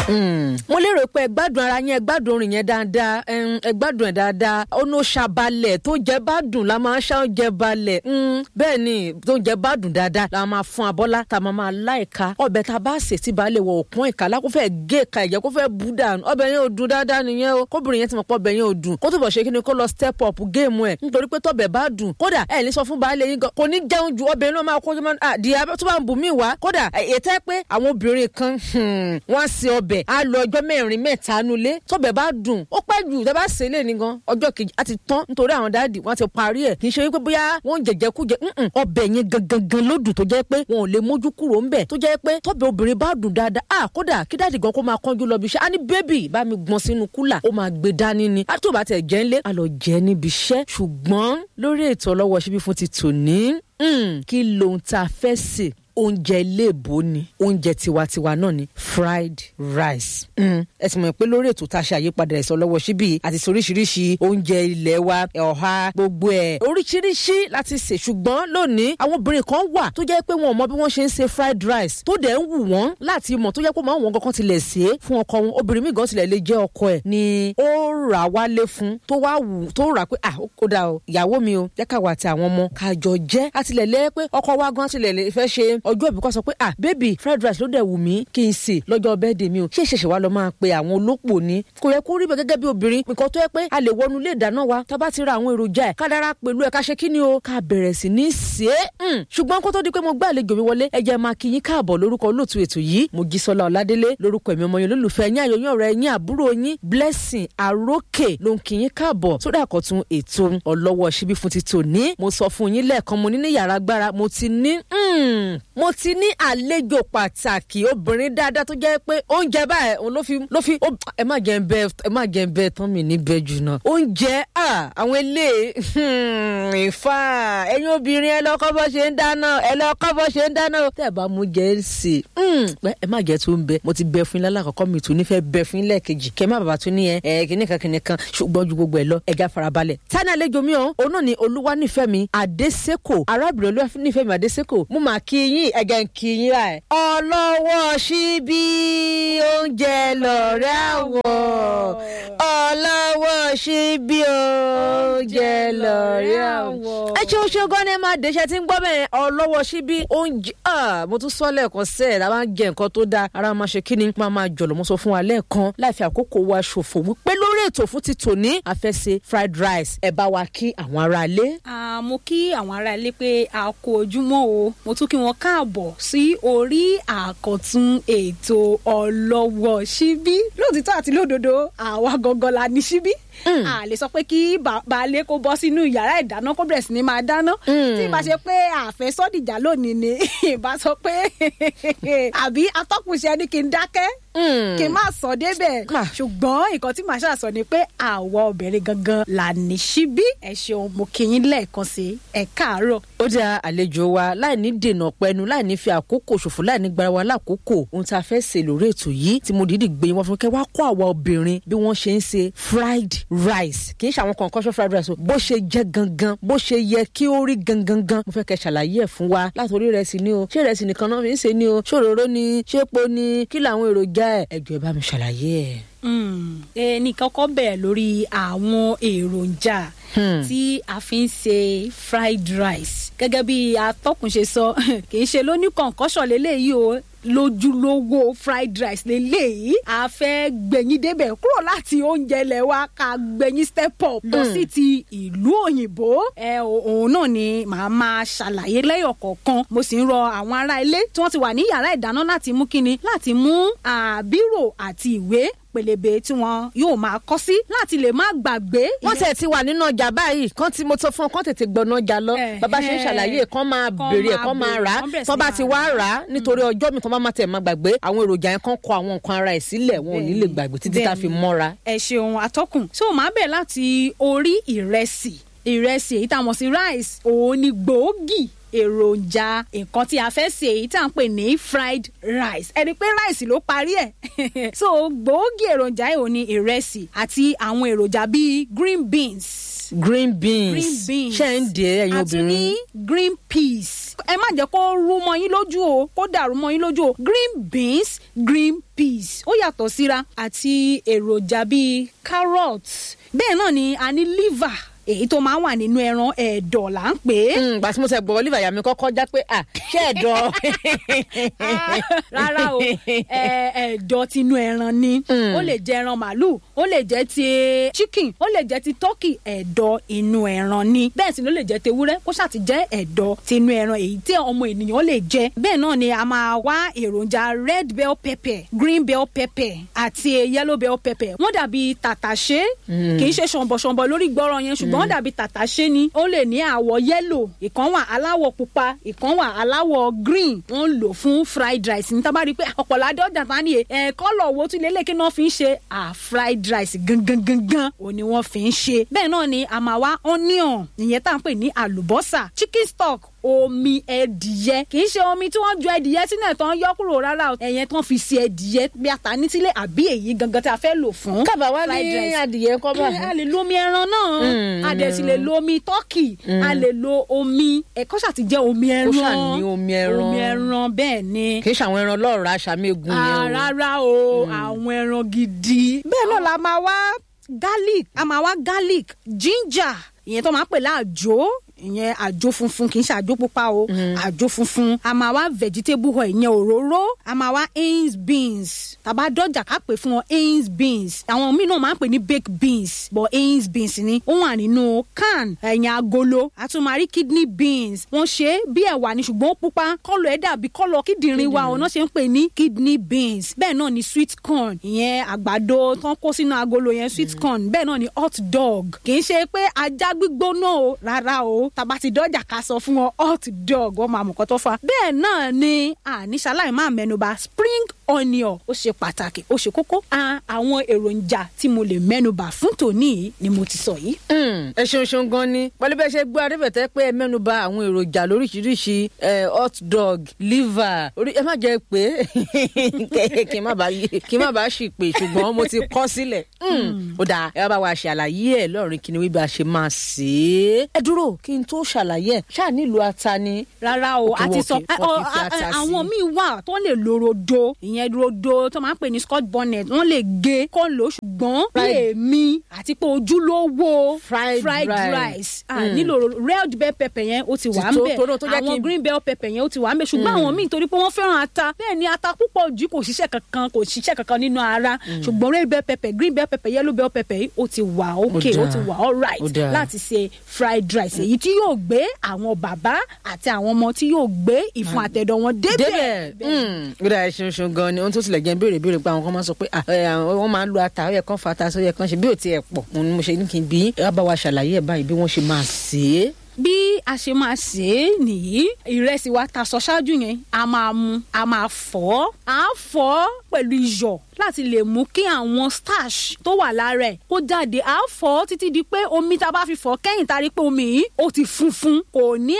mo lérò pé ẹ gbádùn ara yín ẹ gbádùn orin yẹn dáadáa ẹm, ẹ gbádùn ẹ dáadáa ọ̀nà ṣàbalẹ̀ tó jẹ bá dùn la máa ṣá oúnjẹ balẹ̀ Mm, bẹ́ẹ̀ ni tó jẹ bá dùn dáadáa la máa fún abọ́lá tá a máa máa láìka ọbẹ̀ tá a bá sè tí baálé wọ òpin ìka lákòófẹ́ gé ìka ẹ̀jẹ̀ kó fẹ́ bú dànù ọbẹ̀ yẹn ò dùn dáadáa nìyẹn o kóbìnrin yẹn ti mọ̀ pọ̀ ọbẹ̀ yẹn ò dùn kó tó bọ̀ ṣe kí ni kó lọ step up géèmù ẹ̀ nítorí pé tọ́bẹ̀ bá dùn kódà ẹ̀ ní sọ fún baálé yín gan kò ní jẹun ju ọbẹ̀ yẹn ló máa kó jẹ́ máa àdìyà tó bá ń bù mí wá kódà ètò ẹ pé àwọn obìnrin kan hmm, wọ́n á se ọbẹ̀ á lọ ọjọ́ mẹ́rin mẹ́ta nulẹ̀ tọ́bẹ̀ bá dùn ó pẹ́ jù tẹ́ bá sè é lè ní gan ọjọ́ kejì á ti tán nítorí àwọn dáàdì wọ́n ti parí ẹ̀ kì í ṣe wípé bóyá wọ́n ń jẹ̀jẹ̀ kújẹ mm-mm, ọbẹ̀ yẹn gangan gan ló dùn tó jẹ́ pé wọn ò lè mójú kúrò ńbẹ̀ tó jẹ́ pé tọ́bẹ̀ obìnrin bá dùn dáadáa à kódà kí dáàdì gan kó máa kánjú lọ bí iṣẹ́ á ní bébì bá mi gbọ́n sínú kúlà ó máa gbé dání ni á tó bá tẹ̀ jẹ́ ńlé á lọ jẹ́ níbi iṣẹ́ ṣùgbọ́n lórí ètò ọlọ́wọ́ síbí fún ti tòní mm, kí lohun tá a fẹ́ sè oúnjẹ iléèbó ni oúnjẹ tiwantiwa náà ni fried rice. Mm. ẹ sì mọ̀ pé lórí ètò tá a ṣe àyípadà ẹ̀sọ́ lọ́wọ́ síbí àti oríṣiríṣi oúnjẹ ilé wa ọ̀há gbogbo ẹ̀ oríṣiríṣi láti sè ṣùgbọ́n lónìí àwọn obìnrin kan wà tó jẹ́ pé wọn ò mọ bí wọ́n ṣe ń ṣe fried rice tó dẹ̀ ń wù wọ́n láti mọ̀ tó jẹ́ pé máa wọn kankan tilẹ̀ sè é fún ọkọ wọn obìnrin míì gan tilẹ̀ lè jẹ́ ọkọ ẹ̀ ni ó rà wálé fún tó wá wù tó rà pé ah ó dà o ìyàwó mi o jẹ́ káwa àti àwọn ọmọ kájọ jẹ́ àtìlẹ̀ lẹ́ pé ọkọ wa gan tilẹ̀ lè fẹ́ ṣe ọjọ́ ìbí kọ́ sọ pé ah baby fried rice ló dẹ̀ wù mí kí n sè lọ́jọ́ bẹ́ẹ̀dẹ̀ mi o ṣé ìṣẹ̀ṣẹ̀ wa lọ máa pe àwọn olópò ni kò yẹ kó rí bẹ́ẹ̀ gẹ́gẹ́ bí obìnrin nǹkan tó yẹ pé a lè wọnú ilé ìdáná wa tá a bá ti ra àwọn èròjà ẹ̀ ká dára pẹ̀lú ẹ̀ ká ṣe kí ni o ká bẹ̀rẹ̀ sí ní sè é ṣùgbọ́n kó tó di pé mo gbé àlejò mi wọlé ẹ jẹ́ máa kí yín káàbọ̀ lórúkọ olóòtú ètò yìí Mojísọ́lá Ọládélé lórúkọ ẹ̀mí ọmọ yẹn olólùfẹ́ yín àyọyún ọ̀rẹ́ yín àbúrò yín Blessing Arókè ló ń kí yín káàbọ̀ sórí àkọ́tún ètò ọlọ́wọ́ síbí fún ti tòní mo sọ fún yín lẹ́ẹ̀kan mo ní ní yàrá agbára mo ti ní mo ti ní àlejò pàtàkì obìnrin dáadáa tó jẹ́ pé oúnjẹ báyìí òun ló fi ló fi ẹ má jẹ́ ń bẹ ẹ má jẹ́ ń bẹ tán mi níbẹ̀ jù náà oúnjẹ àwọn ilé ìfà ẹ̀yin obìnrin ẹ lọ́kọ́ bọ́ ṣe ń dáná ẹ lọ́kọ́ bọ́ ṣe ń dáná tẹ́ ẹ bá mú jẹ́ ń sè ẹ má jẹ́ tó ń bẹ mo ti bẹ fún yín lálàkọ́kọ́ mi tún nífẹ̀ẹ́ bẹ fún yín lẹ́ẹ̀kejì kẹ́ má bàbá tún ní ẹ ẹ kìnìkan kìnìkan ṣùgbọ́n ju gbogbo ẹ lọ ẹja farabalẹ̀ tani àlejò mi ọ̀hún òun náà ni Olúwanífẹ́mi Adésèkò arábìnrin Olúwanífẹ́mi Adésèkò mo máa kí yín ẹ̀gẹ̀ ń kí yín báyìí. ọlọ́wọ́ síbí oúnjẹ lọ̀rẹ́ àwọ̀ ọlọ́wọ́ síbí oúnjẹ lọ̀rẹ́ àwọ̀. ẹ ṣe oṣù gan ni ẹ máa dẹ́sẹ̀ tí ń gbọ́ bẹ́ẹ̀ ọlọ́wọ́ síbí oúnjẹ mo tún sọ lẹ́ẹ̀kan sẹ́ẹ̀ la máa ń jẹ nǹkan tó dáa ara máa ṣe kíni máa máa jọ̀lọ̀ mo sọ fún wa lẹ́ẹ̀kan láì fi àkókò wa ṣòfò wípé lórí ètò fún ti tòní a fẹ́ ṣe fried rice ẹ bá wa kí àwọn aráalé. mo kí àwọn aráalé pé a kú ojúmọ́ o mo tún kí wọn káàbọ̀ sí orí àkọ́tún ètò ọlọ́wọ́ síbí lóòtítọ́ àti lódodo àwa gangan la ní síbí a lè sọ pé kí baálé kó bọ́ sínú yàrá ìdáná kó bẹ̀rẹ̀ sí ni máa dáná tí ìbá ṣe pé àfẹ́sọ́dìjà lónìí ni ìbá sọ pé àbí atọ́kùnṣe ni kí n dákẹ́ kí n má sọ débẹ̀ ṣùgbọ́n nǹkan tí màá ṣàṣọ ni pé àwa obìnrin gangan là ní síbí ẹ ṣeun mo kí yín lẹ́ẹ̀kan sí ẹ káàárọ̀. ó dá àlejò wa láì ní dènà pẹnu láì ní fi àkókò ṣòfò láì ní gbara wa lákòókò ohun tá a fẹ́ ṣe lórí ètò yìí tí mo dìídì gbé wọn fún kẹ́ wá kó àwa obìnrin bí wọ́n ṣe ń ṣe fried rice kì í ṣe àwọn kọ̀ọ̀kan ṣe fried rice o bó ṣe jẹ́ gangan bó ṣe yẹ kí ó rí gangan gan mo fẹ́ kẹ́ ṣàlàyé ẹ̀ fún wa látòrí ìrẹsì ni o ṣé ìrẹsì nìkan náà fi ń ṣe ni o ṣé òróró ni ṣé epo ni kí làwọn èròjà ẹ̀ ẹ jọ̀ọ́ ẹ bá mi ṣàlàyé ẹ̀. ẹnì kọ́kọ́ bẹ̀rẹ̀ lórí àwọn èròjà tí a fi ń ṣe fried rice gẹ́gẹ́ bí atọ́kùn ṣe sọ kì í ṣe lóní kọ̀ǹkọ́ṣọ̀ lélẹ́yìí o lójúlówó fried rice lélẹ́yìí a fẹ́ gbẹ̀yìn débẹ̀ kúrò láti oúnjẹ ilẹ̀ wa ká gbẹ̀yìn step up lọ sí ti ìlú òyìnbó ẹ òun náà ni màá máa ṣàlàyé lẹ́yọ̀ kọ̀ọ̀kan mo sì ń rọ àwọn ará ilé tí wọ́n ti wà ní yàrá ìdáná láti mú kíni láti mú àbírò àti ìwé pélébé tí wọn yóò máa kọ sí láti lè má gbàgbé. wọ́n tẹ̀ ti wà nínú ọjà báyìí kán tí mo tó fún ọ kán tètè gbọ̀nà ọjà lọ bàbá ṣe ń ṣàlàyé kán máa béèrè ẹ̀ kán máa rà á tán bá ti wá rà á nítorí ọjọ́ mi tán bá má tẹ̀ máa gbàgbé àwọn èròjà yẹn kán kọ àwọn nǹkan ara ẹ̀ sílẹ̀ wọn ò ní lè gbàgbé títí tá a fi mọ́ra. ẹ ṣeun atọ́kùn tí o máa bẹ̀ láti orí ìrẹsì ìrẹsì èyí tá a mọ̀ sí rice òun ni gbòógì èròjà nǹkan tí a fẹ́ sè èyí tí à ń pè ní fried rice ẹni pé rice ló parí ẹ̀ so gbòógì èròjà yìí ò ní ìrẹsì àti àwọn èròjà bíi green beans green beans green beans ṣe ń dè é ẹ̀yin àti ní obìnrin. green peas ẹ má jẹ́ kó rú mọ́ yín lójú o kó dàrú mọ́ yín lójú o green beans green peas ó yàtọ̀ síra àti èròjà bíi carrot bẹ́ẹ̀ náà ni a ní liver èyí tó máa ń wà nínú ẹran ẹ̀dọ̀ là ń pè é. gbà tí mo sẹ gbọ́ oliver yà mí kọ́kọ́ já pé à ṣé ẹ̀dọ̀. Ah, rárá o ẹ- ẹ̀dọ̀ tinú ẹran ni ó lè jẹ ẹran màálù ó lè jẹ ti chicken ó lè jẹ ti turkey ẹ̀dọ̀ inú ẹran ni bẹ́ẹ̀ sì ló lè jẹ tewúrẹ́ kó ṣàti jẹ́ ẹ̀dọ̀ tinú ẹran èyí tí ọmọ ènìyàn lè jẹ bẹ́ẹ̀ náà ni a máa wá èròjà red bell pepper green bell pepper àti yellow bell pepper wọ́n dàbí tàtàṣé kì í ṣe ṣọ̀nbọ̀ṣọ̀nbọ̀ lórí gbọ́rọ̀ yẹn ṣùgbọ́n wọ́n dàbí tàtàṣé ni ó lè ní àwọ̀ yellow ìkan wà aláwọ̀ pupa ìkan wà aláwọ̀ green wọ́n ń lò fún fried rice ní tábà rí i pé ọ̀pọ̀lọpọ̀ adọ́jà tán ni ẹ̀ kọ́lọ̀ wo tún lélẹ̀ kí náà fi ń ṣe à fried rice gangan gangan ò ní wọ́n fi ń ṣe bẹ́ẹ̀ náà ni a máa wá onion ìyẹn tá à ń pè ní àlùbọ́sà chicken stock omi ẹdìyẹ kì í ṣe omi tí wọ́n ju ẹdìyẹ sínú ẹ̀ tán yọ kúrò rárá o ẹ̀yẹn tán fi ṣe ẹdìyẹ bí ata ní sílé àbí èyí gangan tí a fẹ́ lò fún kábà wá fried ní rice adìyẹ kọ́ bá. a lè lo omi ẹran náà a dẹ̀ sì lè lo omi tọ́kì a lè lo omi ẹ̀kọ́ ṣàti jẹ́ omi ẹran ṣà ní omi ẹran. omi ẹran bẹ́ẹ̀ ni kì í ṣàwọn ẹran lọ́ọ̀rọ̀ aṣàmẹ́gun Ah, yẹn o. rárá o àwọn ẹran gidi. bẹ́ẹ̀ náà la máa wá garlic a máa wá garlic ginger ìyẹn tó máa ń pè láàjò ìyẹn àjò funfun kì í ṣe àjò pupa o àjò funfun a máa wá vegetable oil ìyẹn òróró a máa wá beans beans tàbá dọ́jà ká pè fún wọn beans beans àwọn míì náà máa ń pè ní baked beans but beans beans ni ó wà nínú can ẹ̀yìn agolo a tún máa rí kidney beans wọ́n ṣe é bí ẹ̀wà ni ṣùgbọ́n ó pupa kọ́lọ̀ ẹ̀ dàbí kọ́lọ̀ kíndìnrín wa ọ̀nà ṣe ń pè ní kidney beans bẹ́ẹ̀ náà ni sweet corn ìyẹn àgbàdo tán kó sínú agolo yẹn sweet corn bẹ́ẹ̀ náà ni hot dog kì í ṣe pé ajá gbígbóná o rárá o tàbá ti dọ́jà ká sọ fún wọn hot dog wọ́n máa mọ̀ kọ́ tó fa bẹ́ẹ̀ náà ni àníṣaláì máa mẹ́nuba spring onion ó ṣe pàtàkì ó ṣe kókó a àwọn èròjà tí mo lè mẹ́nuba fún tòní yìí ni mo ti sọ yìí. Mm, ẹ ṣeun ṣeun gan ni pẹ̀lú bẹ́ẹ̀ ṣe gbọ́ adébẹ̀tẹ́ pé ẹ mẹ́nuba àwọn èròjà lóríṣiríṣi eh, hot dog liver orí ẹ má jẹ́ pé kí n má bàa yé kí n má bàa ṣì pé ṣùgbọ́n mo ti kọ́ sílẹ̀ Mm, ó dáa ẹ bá wa ṣàlàyé ẹ lọ́rin kí ni wípé a ṣe máa ṣe é. ẹ dúró kí n tó ṣàlàyé ẹ ṣáà nílùú ata ni. rárá o Òkè a ti wọ́n sọ kì- wọ́n kì í fi ẹ, ọ, ata ẹ, sí. àwọn míì wà tó lè lo rodo ìyẹn rodo tó máa ń pè ní scotch bonnet wọ́n lè gé kó lò ó ṣùgbọ́n bí Fried- èmi àti pé ojúlówó Fried rice. rice ah, nílò red bell pepper yẹn ó ti wà ń Ti tó- bẹ̀ tó- tó jẹ́ kí àwọn n- green bell pepper yẹn ó ti wà ń bẹ̀ ṣùgbọ́n àwọn míì torí pé wọ́n fẹ́ràn ata bẹ́ẹ̀ ni ata púpọ̀ jù kò ṣiṣẹ́ kankan kò ṣiṣẹ́ kankan nínú ara ṣùgbọ́n red bell pepper green bell pepper yellow bell pepper yìí ó ti wà okay ó dáa. ti wà alright Ó dáa. láti ṣe fried rice èyí tí yóò gbé àwọn bàbá àti àwọn ọmọ tí yóò gbé ìfun àtẹ̀dọ̀ wọn débẹ̀. débẹ̀ ó dáa ṣeun ṣeun gan ni ohun tó tilẹ̀ jẹ́ béèrè béèrè pé àwọn kan máa sọ pé ah, ẹ, àwọn- wọ́n máa ń lo ata ó yẹ kán fa ata sí ó yẹ kán ṣe bí ò tiẹ̀ pọ̀ òun ni mo ṣe ní kí n bí ẹ wá bá wa ṣàlàyé ẹ̀ báyìí bí wọ́n ṣe máa ṣe é. bí a ṣe máa ṣe é nìyí ìrẹsì wa ta sọ ṣáájú yẹn a máa mu a máa fọ̀ ọ́ à á fọ̀ ọ́ pẹ̀lú iyọ̀ láti lè mú kí àwọn starch tó wà lára ẹ̀ kó jáde à á fọ̀ ọ́ títí di pé omi tá a bá fi fọ̀ ọ́ kẹ́yìn tá a rí pé omi yìí ó ti funfun kò ní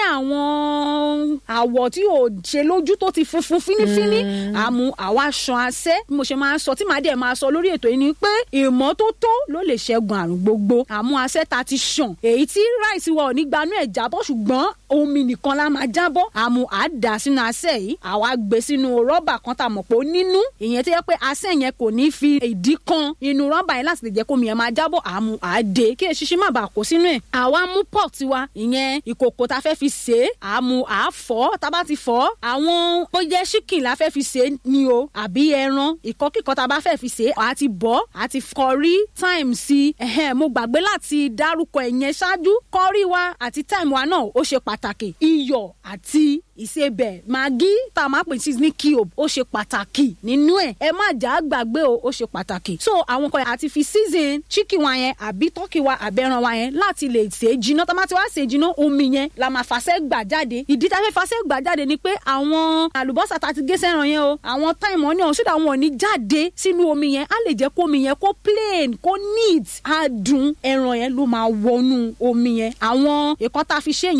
àwọn àwọ̀ tí ò ṣe lójú tó ti funfun fínífíní àmú àwa ṣan asẹ́ bí mo ṣe máa ń sọ tí màá dẹ̀ máa sọ lórí ètò yìí ni pé ìmọ́tótó ló lè ṣẹ́gun àrùn gbogbo àmú asẹ́ ta ti ṣàn èyí tí ráìsì wa ò ní gbanú ẹ̀ jábọ́ ṣùgbọ́n omi nìkan la máa jábọ́ àmú àdá sínú asẹ́ yìí àwa gbé sínú rọ́bà kan tá a mọ̀ pé ó nínú ìyẹn tó yẹ pé asẹ́ yẹn kò ní fi ìdí kan inú rọ́bà yẹn láti lè jẹ́ kómi yẹn máa jábọ́ àmú àdé kí eṣinṣin má bàa kó sínú ẹ̀ àwa mú pot wa ìyẹn ìkòkò tá a fẹ́ fi ṣe é àmú àfọ́ tá a bá ti fọ́ àwọn bó jẹ́ ṣíkìn la fẹ́ fi ṣe é ni o àbí ẹran ìkọ́kíkọ́ tá a bá fẹ́ fi ṣe é àá ti bọ́ àá ti kọrí time sí ẹ̀hẹ́n mo gbàgbé láti dárúkọ ẹ̀yẹn ṣáájú kọrí wa àti time wa náà ó ṣe pàtàkì iyọ̀ àti ìsebẹ̀ magi tá a máa pè sí ní cube ó ṣe pàtàkì nínú ẹ̀ ẹ má jà á gbàgbé o ó ṣe pàtàkì so àwọn kan àti fi season chicken wa yẹn àbí turkey wa àbẹ̀ràn wa yẹn láti lè ṣe é jiná tá a máa ti wá ṣe é jiná omi yẹn la máa fàṣẹ gbà jáde ìdí tá a fẹ́ fàṣẹ gbà jáde ni pé àwọn àlùbọ́sà tá a ti gé sẹ́ran yẹn o àwọn time wọn ní ọ̀hún sódà wọn ò ní jáde sínú omi yẹn á lè jẹ́ kó omi yẹn kó plain kó neat á dùn ẹran yẹn ló máa wọnú omi yẹn àwọn èkó tá a fi ṣe yẹn àṣẹ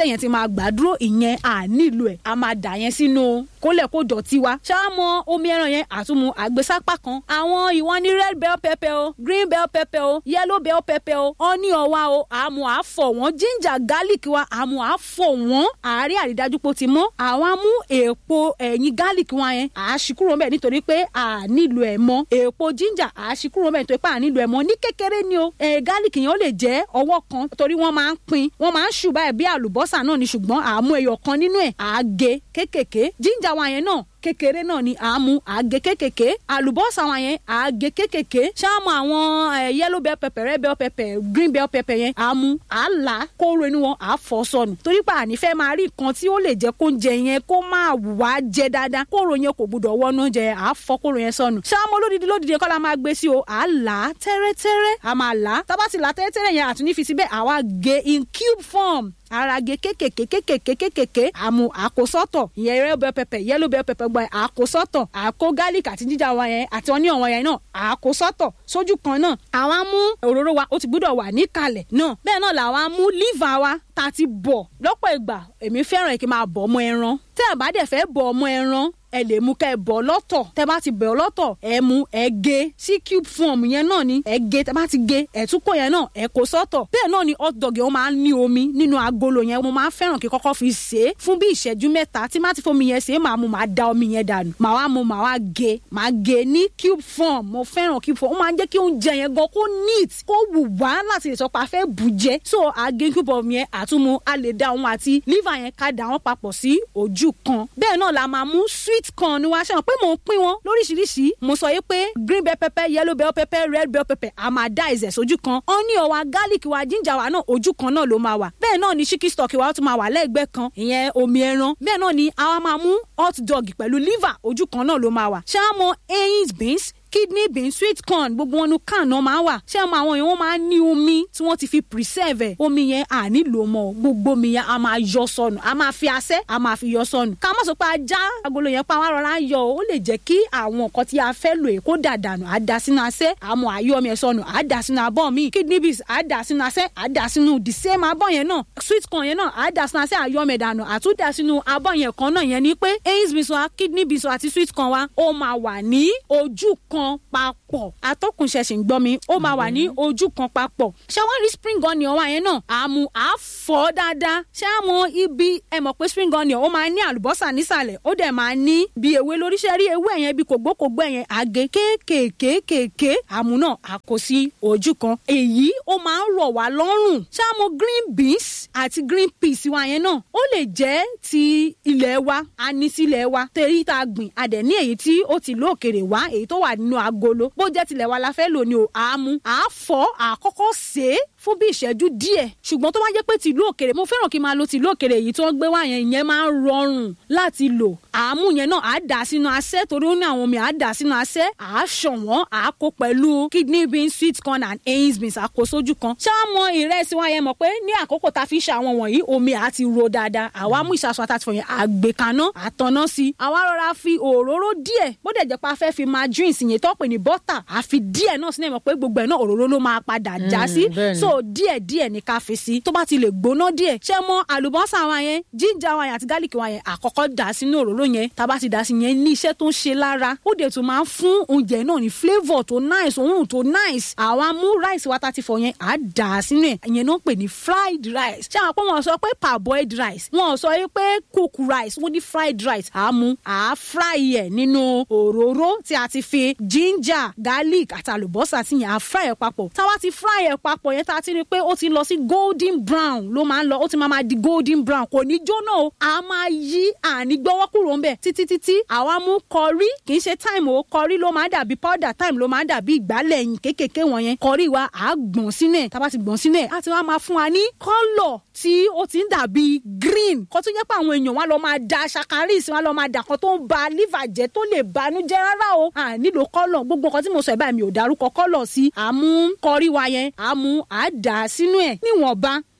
téèyàn ti máa gbàdúró ìyẹn à nílò ẹ̀ a máa dà yẹn sínú kólẹ̀ kó dọ̀tí wa ṣáà mọ omi ẹran yẹn àtúmu àgbésápá kan àwọn ìwọ̀n ní red bell pepper o green bell pepper o yellow bell pepper o onion wa o àmú àfọ̀ wọ́n ginger garlic wa àmú àfọ̀ wọ́n àárín àrídájú pé ó ti mọ́ àwọn amú èèpo ẹ̀yìn garlic wa yẹn àṣìkúrò mẹ́ nítorí pé à nílò ẹ̀ mọ́ èèpo ginger àṣìkúrò mẹ́ nítorí pé à nílò ẹ̀ mọ́ ní kékeré ni o ẹ̀ garlic yẹn ó lè jẹ́ ọwọ́ kan torí wọ́n máa ń pín wọ́n máa ń ṣù báyìí bí àlùbọ́sà náà ni ṣùgbọ́n àmú ẹyọ kan nínú ẹ̀ àágé kékèké ginger wa yẹn náà kékeré náà ni à ń mu àgé kékèké àlùbọ́sà wọn yẹn àgé kékèké ṣáàmù àwọn yellow bell pepper red bell pepper green bell pepper yẹn à ń mu à ń là kóró inú wọn à fọ́ sọnù torí pé àní fẹ́ máa rí nǹkan tí ó lè jẹ́ kó ń jẹ yẹn kó máa wá jẹ dáadáa kóró yẹn kò gbúdọ̀ wọnú oúnjẹ à fọ́ kóró yẹn sọnù ṣáàmù olódìdí lódìdí kọ́ la máa gbé sí o à là á tẹ́rẹ́tẹ́rẹ́ à máa là á tábà ti là tẹ́rẹ́tẹ́rẹ́ yẹn àtúní fi síbẹ̀ àwa gé in cube form arage kékèké kékèké kékèké àmú àkósọ́tọ̀ ìyẹn red bell pepper yellow bell pepper gbọ́ àkósọ́tọ̀ àkó garlic àti jíjà wọn yẹn àti onion wọn yẹn náà àkósọ́tọ̀ sójú kan náà àwọn amú òróró wa ó ti gbúdọ̀ wà níkàlẹ̀ náà bẹ́ẹ̀ náà làwọn amú liver wa tá a ti bọ̀ lọ́pọ̀ ìgbà èmi fẹ́ràn kí n máa bọ̀ ọmọ ẹran tẹ́ ẹ̀ bá dẹ̀ fẹ́ bọ̀ ọmọ ẹran ẹ lè mú kẹ́ ẹ bọ̀ lọ́tọ̀ tẹ́ bá ti bẹ̀ lọ́tọ̀ ẹ mú ẹ gé sí cube form yẹn náà ni ẹ gé tẹ́ bá ti gé ẹ tún kó yẹn náà ẹ kó sọ́tọ̀ bẹ́ẹ̀ náà ni hot dog yẹn ó máa ń ní omi nínú agolo yẹn mo máa ń fẹ́ràn kí kọ́kọ́ fi sè é fún bí ìṣẹ́jú mẹ́ta tí má ti fomi yẹn sè é màá mu màá da omi yẹn dànù màá wá mu màá wá gé màá gé ní cube form mo fẹ́ràn cube form ó máa ń jẹ́ kí oúnjẹ yẹn gan kó neat kó wù wá láti lè sọ pé a fẹ́ bù jẹ so àgé cube form yẹn àtúmu a lè da òun àti liver yẹn ká da wọn papọ̀ sí ojú kan bẹ́ẹ̀ náà la máa mú sweet corn wá ṣe hàn pé mò ń pín wọn lóríṣiríṣi mo sọ yìí pé green bell pepper yellow bell pepper red bell pepper a máa dá ẹ̀zẹ̀ sójú kan onion wa garlic wa ginger wa náà ojú kan náà ló máa wà bẹ́ẹ̀ náà ni chicken stock wa ó tún máa wà lẹ́gbẹ̀ẹ́ kan ìyẹn omi ẹran bẹ́ẹ̀ náà ni àwa máa mú hot dog pẹ̀lú liver ojú kan náà ló máa wà ṣé a mọ eyín beans kidney bean sweet corn gbogbo wọn nu can náà máa wà ṣé àwọn àwọn yẹn wọn máa ń ní omi tí wọn ti fi preserve ẹ omi yẹn à nílò mọ gbogbo omi yẹn a máa yọ sọnù a máa fi asẹ́ a máa fi yọ sọnù ká má sọ pé ajá agolo yẹn pa wá rọra yọ ó lè jẹ́ kí àwọn nǹkan tí a fẹ́ lò kó dà dànù á da sínú asẹ́ àmọ́ àyọ omi ẹ̀ sọnù á da sínú abọ́ mi kidney beans á da sínú asẹ́ á da sínú the same abọ́ yẹn náà sweet corn yẹn náà á da sínú asẹ́ àyọ omi ẹ̀ dànù àtúndà sínú abọ́ yẹn kan náà yẹn ni pé eyín beans wa kidney beans wa àti sweet corn wa ó máa wà ní ojú kan papọ̀ atọ́kùn ṣẹ̀ṣẹ̀ ń gbọ́ mi ó máa wà ní ojú kan papọ̀ ṣé wọ́n rí spring onion wa yẹn náà àmú àfọ̀ dáadáa ṣé àmọ́ ibi ẹ mọ̀ pé spring onion ó máa ní àlùbọ́sà nísàlẹ̀ ó dẹ̀ máa ní bí ewé lóríṣẹ́ rí ewé yẹn bí kògbókògbó yẹn àgé kéékèèké àmú náà àkó sí ojú kan èyí ó máa ń rọ̀ wá lọ́rùn ṣé àmọ́ green beans àti green peas wa yẹn náà ó lè jẹ́ ti ilẹ̀ wa a ní sílẹ̀ wa tẹ̀rí tá a gbìn a dẹ̀ ní èyí tí ó ti lóòkèrè wá èyí tó wà nínú agolo bó jẹ́ tilẹ̀ wa la fẹ́ lò ní o àámu àáfọ̀ àkọ́kọ́ sè é fún bí ìṣẹ́jú díẹ̀ ṣùgbọ́n tó bá jẹ́ pé tìlú òkèrè mo fẹ́ràn kí n máa lo tìlú òkèrè èyí tó ń gbé wá yẹn ìyẹn máa ń rọrùn láti lò àámu yẹn náà àá dà sínú asẹ́ torí ó ní àwọn omi àá dà sínú asẹ́ àá ṣọ̀wọ́n àá kó pẹ̀lú kidney beans sweet corn and beans beans àkó sójú kan ṣé wọ́n mọ ìrẹsì wa yẹn mọ̀ pé ní àkókò tá a fi ṣe àwọn wọ̀nyí omi àá ti ro dáadáa àwa mú ìṣàṣọ àtàtìfọ̀ yẹn àgbèkaná àtọ̀nà sí àwa rọra fi òróró díẹ̀ bó dẹ̀ jẹ́ pé a fẹ́ fi margarine yẹn tó pè ní bọ́tà àfi díẹ̀ náà sínú ẹ̀ mọ̀ pé gbogbo ẹ̀ náà òróró ló máa padà já sí so díẹ̀ díẹ̀ ní ká fi sí tó bá ti lè gbóná díẹ̀ ṣé mọ àlùbọ́sà wa yẹn jíjà wa yẹn àti gálíkì wa yẹn àkọ́kọ́ dà sínú òróró yẹn tá a bá ti dà sí yẹn ní iṣẹ́ tó ń ṣe lára ó dẹ̀ tún máa ń fún oúnjẹ náà ní flavour tó nice òórùn tó nice àwa mú rice wa tá ti fọ yẹn à dà sínú ẹ̀ ìyẹn náà pè ní fried rice ṣé àwọn pé wọ́n sọ pé parboiled rice wọ́n sọ pé cooked rice wọ́n ní fried rice à mú à fry ẹ̀ nínú òróró tí a ti fi ginger garlic àti àlùbọ́sà tí yẹn à fry ẹ̀ papọ̀ táwa ti fry ẹ̀ papọ̀ yẹn tá a ti rí pé ó ti lọ sí golden brown ló máa ń lọ ó ti máa ma di golden brown kò ní jóná o a máa yí àní gbọ́wọ́ kúrò ń bẹ̀ títí títí àwa mú kọrí kì í ṣe time o kọrí ló máa dàbí powder time ló máa dàbí ìgbálẹ̀ ẹ̀yìn kéékèèké wọ̀nyẹn kọrí wa à gbọ̀n sínú ẹ̀ tá a bá ti gbọ̀n sínú ẹ̀ á ti wá máa fún wa ní kọ́lọ̀ tí ó ti ń dàbí green kó tó jẹ́ pé àwọn èèyàn wa lọ máa da ṣakaris wa lọ máa dà kan tó ń ba liver jẹ́ tó lè banújẹ́ rárá o à nílò kọ́lọ̀ gbogbo nǹkan tí mo sọ ẹ̀ báyìí mi ò dárúkọ kọ́lọ̀ sí àmú kọrí wa yẹn àmú àdá sínú ẹ̀ níwọ̀nba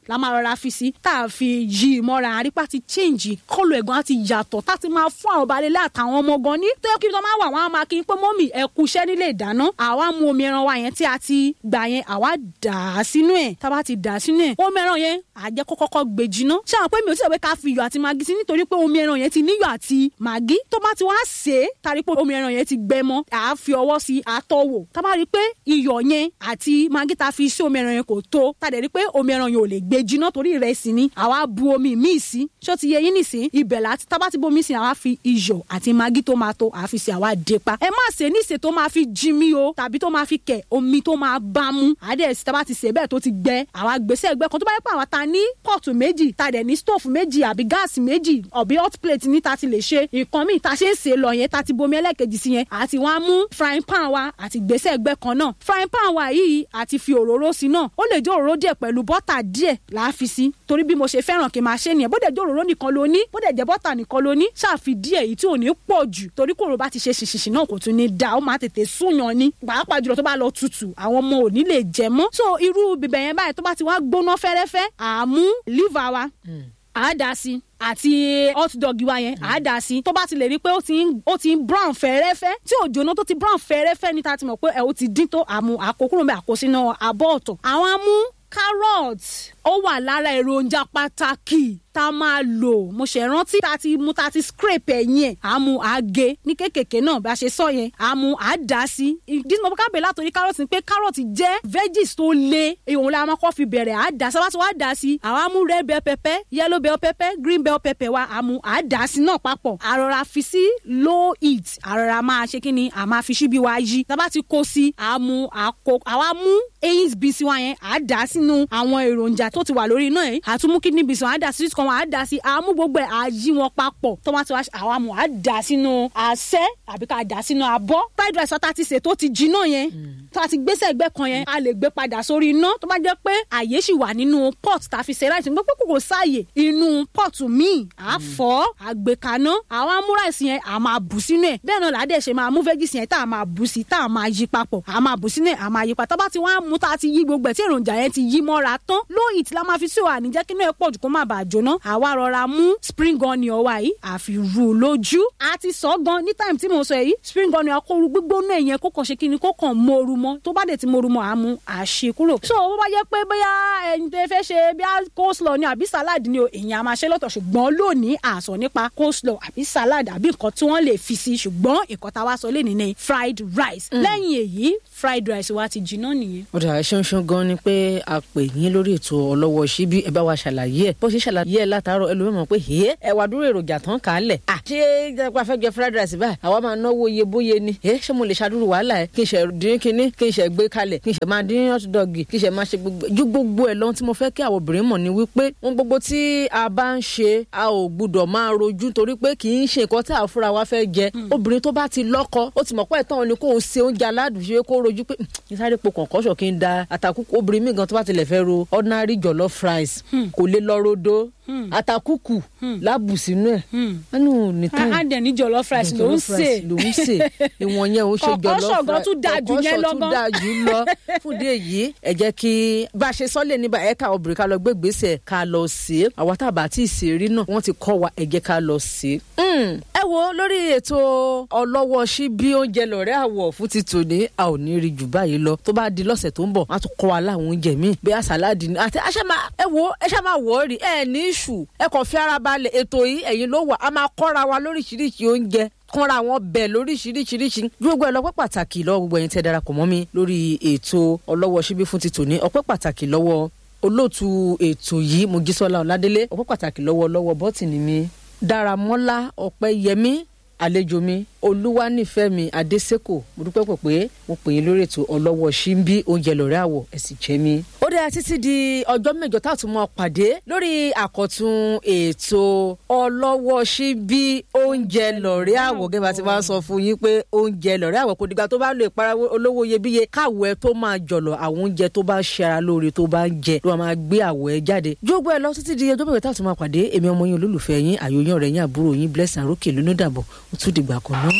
la máa rọra fi sí tá a fi yí i mọ́ra àrípa ti change kọ́lù ẹ̀gbọ́n á ti yàtọ̀ tá a ti máa fún àwọn balẹ̀ àtàwọn ọmọ gan ní tó yẹ kí wọ́n máa wà wọ́n á máa kí n pé mọ́mì ẹ kú iṣẹ́ nílé ìdáná àwa mú omi ẹran wa yẹn tí a ti gbà yẹn àwa dà á sínú ẹ̀ tá a bá ti dà á sínú ẹ̀ omi ẹran yẹn àjẹ́ kó kọ́kọ́ gbé jiná ṣé àwọn pé mi ò tí ì sọ pé ká fi iyọ̀ àti magi sí nítorí pé omi ẹran yẹn ti níyọ̀ àti magi tó bá ti wá sè é tari pé omi ẹran yẹn ti gbẹ mọ́ à á fi ọwọ́ sí àtọwò tá a bá rí i pé iyọ̀ yẹn àti magi tá a fi sí omi ẹran yẹn kò tó tá a dẹ̀ rí i pé omi ẹran yẹn ò lè gbé jiná torí ìrẹsì ni àwa bu omi míì sí ṣó ti yẹ yín nìsín ibẹ̀ láti tá a bá ti bomi sí àwa fi iyọ̀ àti magi tó máa tó àá fi sí àwa dé pa ẹ má ṣe níṣe tó máa fi jí mi o tàbí tó máa fi kẹ̀ omi tó máa bá mú àdẹ̀ sí tá a bá ti ṣe bẹ́ẹ̀ tó ti gbẹ àwa gbèsè ẹgbẹ́ kan tó bá yẹ pé àwa ta ní pọ́ọ̀tù méjì ta dẹ̀ ní stóòfù méjì àbí gáàsì méjì ọ̀bí hot plate ní ta ti lè ṣe nǹkan míì ta ṣe ń ṣe lọ yẹn ta ti bomi ẹlẹ́ẹ̀kejì sí yẹn àti wọ́n á mú frying pan wa àti gbèsè ẹgbẹ́ kan náà frying pan wa yìí àti fi òróró sí náà ó lè jẹ́ òróró díẹ̀ pẹ̀lú bọ́tà díẹ̀ là á fi sí torí bí mo ṣe fẹ́ràn kí n máa ṣe nìyẹn bó dẹ̀ jẹ́ òróró nìkan ló ní bó dẹ̀ jẹ́ bọ́tà nìkan ló ní ṣáàfi díẹ̀ èyí tí ò ní pọ̀ jù torí kòrò bá ti ṣe ṣìṣìṣì náà kò tún ní da ó máa tètè súnyàn ní pàápàá jùlọ tó bá lọ tutù àwọn ọmọ ò ní lè jẹ mọ́ so irú bìbẹ̀ yẹn báyìí tó bá ti wá gbóná fẹ́rẹ́fẹ́ àmú liver wa àá dá sí àti hot dog wa yẹn àá dà sí tó bá ti lè rí i pé ó ti ń ó ti ń brown fẹ́rẹ́fẹ́ tí ò jóná tó ti brown fẹ́rẹ́fẹ́ ní ta ti mọ̀ pé ẹ̀ ó ti dín tó àmú àkókò rẹ̀ àkósínú abọ́ ọ̀tọ̀ àwọn amú carrot ó wà lára èròjà pàtàkì tá a máa lò mo ṣe rántí tá a ti mú tá a ti scrape ẹ̀yìn ẹ̀ àmú àgé ní kékèké náà bá a ṣe sọ yẹn àmú àdá sí ìdí tí mo ká bẹ̀ látòrí carrot ni pé carrot jẹ́ veggies tó le èèyàn la máa kọ́ fi bẹ̀rẹ̀ àdá sábà tí wọ́n á dá sí àwọn amú red bell pepper yellow bell pepper green bell pepper wa àmú àdá sí náà papọ̀ àrọ̀rà fi sí low heat àrọ̀rà máa ṣe kí ni à máa fi síbi wa yí tábà ti kó sí àmú àkó àwa mú eyín bíi sí wa yẹn àdá sínú àwọn èròjà tó ti wà lórí iná yẹn àtúmú kidney beans wọn àdá sí kan wọn àdá sí àmú gbogbo ẹ̀ àyí wọn papọ̀ tọ́mátì wa àwọn àmú àdá sínú àṣẹ àbí ká dà sínú abọ́ fried rice ọ̀tá ti sè tó ti jiná yẹn tó a ti gbèsè ẹgbẹ́ kan yẹn a lè gbé padà sórí iná tó bá jẹ́ pé àyè sì wà nínú pot tá a fi ṣe rice gbogbo kòkò sáàyè inú pot míì à fọ́ àgbèkaná àwọn amú rice yẹn à máa bù sínú ẹ̀ bẹ́ẹ̀ náà làádẹ́ ṣe máa mú veggies yẹn tá a máa bù sí tá a máa yí papọ̀ à máa bù sínú ẹ̀ à máa yí papọ̀ tó bá ti wá mú tá a ti yí gbogbo ẹ̀ tí èròjà yẹn ti yí mọ́ra tán low heat la máa fi sí òwà níjẹ́ kí inú ẹ̀ pọ̀ jù kó má bàa jóná àwa rọra mú spring onion wa yìí àfi rú lójú a ti sọ gan ní time tí mo sọ yìí spring onion akóru gbígbóná ẹ̀yẹn kó kàn ṣe kí ni kó kàn móoru mọ́ tó bá dẹ̀ ti móoru mọ́ àmú àṣe kúrò. so bó bá jẹ́ pé bóyá ẹni tẹ́ fẹ́ ṣe bí coleslaw ni àbí salad ni o èèyàn a máa ṣe lọ́tọ̀ ṣùgbọ́n lónìí àsọ nípa coleslaw àbí salad àbí nǹkan tí wọ́n lè fi sí ṣùgbọ́n nǹkan tá a wá sọ lé nìyẹn fried rice lẹ́yìn èyí fried rice wa ti jiná nìyẹn. ó dà ṣánṣán gan ni pé a pè yín lórí ètò ọlọ́wọ́ síbí ẹ bá wa ṣàlàyé ẹ bó ṣe ṣàlàyé ẹ látàárọ̀ ẹlòmíràn pé ẹ ẹ wà dúró èròjà tán kà á lẹ̀. ṣé ìjọba fẹ́ jẹ fried rice báyìí àwa máa náwó iye bóye ni ẹ ṣé mo lè ṣàdúró wàhálà ẹ kí n ṣe dín kínní kí n ṣe gbé kalẹ̀ kí n ṣe máa dín hot dog kí n ṣe máa ṣe gbogbo ju gbogbo ẹ lọ́n tí mo fẹ́ kí àwọn obìnrin mọ̀ ni wípé ohun gbogbo tí a bá ń ṣe a ò gbúdọ̀ máa rojú torí pé kì í ṣe nǹkan tí àwọn fúnra wa fẹ́ jẹ obìnrin tó bá ti lọ́kọ ó ti mọ̀ pé ẹ̀tàn ni kò ń se oúnjẹ aládùn ṣe kó rojú pé ní sáré po kọ̀ǹkọ́ṣọ̀ kí n da àtàkùkù obìnrin mi gan tó bá tilẹ̀ fẹ́ ro ordinary jollof rice kò lè lọ rodo àtàkùkù lábù sínú ẹ̀ ẹnu ní táyì á dẹ̀ ní jollof rice ló ń sè ló ń sè ìwọ̀n yẹn ó ṣe jollof rice kọ̀ǹkọ́ṣọ̀ gan tún dáa jù yẹn lọ kọ̀ǹkọ́ṣọ̀ tún dáa jù lọ fún ìdí èyí ẹ jẹ́ kí bá a ṣe sọ́lẹ̀ níbà ẹ̀ ká obìnrin ká lọ gbé gbèsè ká lọ sí i àwa tá a bá tí ì sè rí náà wọ́n ti kọ́ wa ẹ jẹ́ ká lọ sí i. ẹ wo lórí ètò ọlọ́wọ́ sí bí oúnjẹ lọ́rẹ́ àwọ̀ fún ti tòní a ò ní rí jù báyìí lọ tó bá di lọ́sẹ̀ tó ń bọ̀ wọ́n á tún kọ́ wa láwọn oúnjẹ míì bí àsálàdì ni àti àṣẹ máa ẹ wo ẹ ṣá máa wọ̀ ọ́ rí ẹ ní ìṣù ẹ kàn fi ara balẹ̀ ètò yìí ẹ̀yin ló wà á máa kọ́ra wa lóríṣiríṣi oúnjẹ kọ́ra wọn bẹ̀ lóríṣiríṣiríṣi gbogbo ẹ lọ́pẹ́ pàtàkì lọ́wọ́ gbogbo ẹ̀yin tẹ́ darapọ̀ mọ́ mi lórí ètò ọlọ́wọ́ síbí fún ti tòní ọpẹ́ pàtàkì lọ́wọ́ olóòtú ètò yìí Mojísọ́lá Ọládélé ọpẹ́ pàtàkì lọ́wọ́ lọ́wọ́ bọ́tìnì mi Dáramọ́lá Ọpẹ́yẹmí àlejò mi olúwanífẹ̀mí adésèkò mo dúpẹ́ pọ̀ pé mo pè yín lórí ètò ọlọ́wọ́ ṣíńbí oúnjẹ lọ́rẹ́ àwọ̀ ẹ̀sìn jẹ́ mi. ó dára títí di ọjọ́ mẹ́jọ tá a tún mọ́ pàdé lórí àkọ́tún ètò ọlọ́wọ́ ṣíńbí oúnjẹ lọ́rẹ́ àwọ̀ gẹ́gẹ́ bá ti máa ń sọ fún yín pé oúnjẹ lọ́rẹ́ àwọ̀ kò dìgbà tó bá lo ìpara olówó iyebíye káwọ̀ ẹ tó máa jọ̀lọ̀ àwọn oúnjẹ tó bá ṣe ara lóore tó bá ń jẹ ló máa gbé àwọ̀ ẹ jáde. jógbó ẹ lọ títí di ọjọ́ mẹ́jọ tá a tún máa pàdé èmi ọmọ yín olólùfẹ́ yín àyòyàn rẹ̀ yín àbúrò yín blessing àrókè lónìí dàbọ̀ ó tún dìgbà kan náà.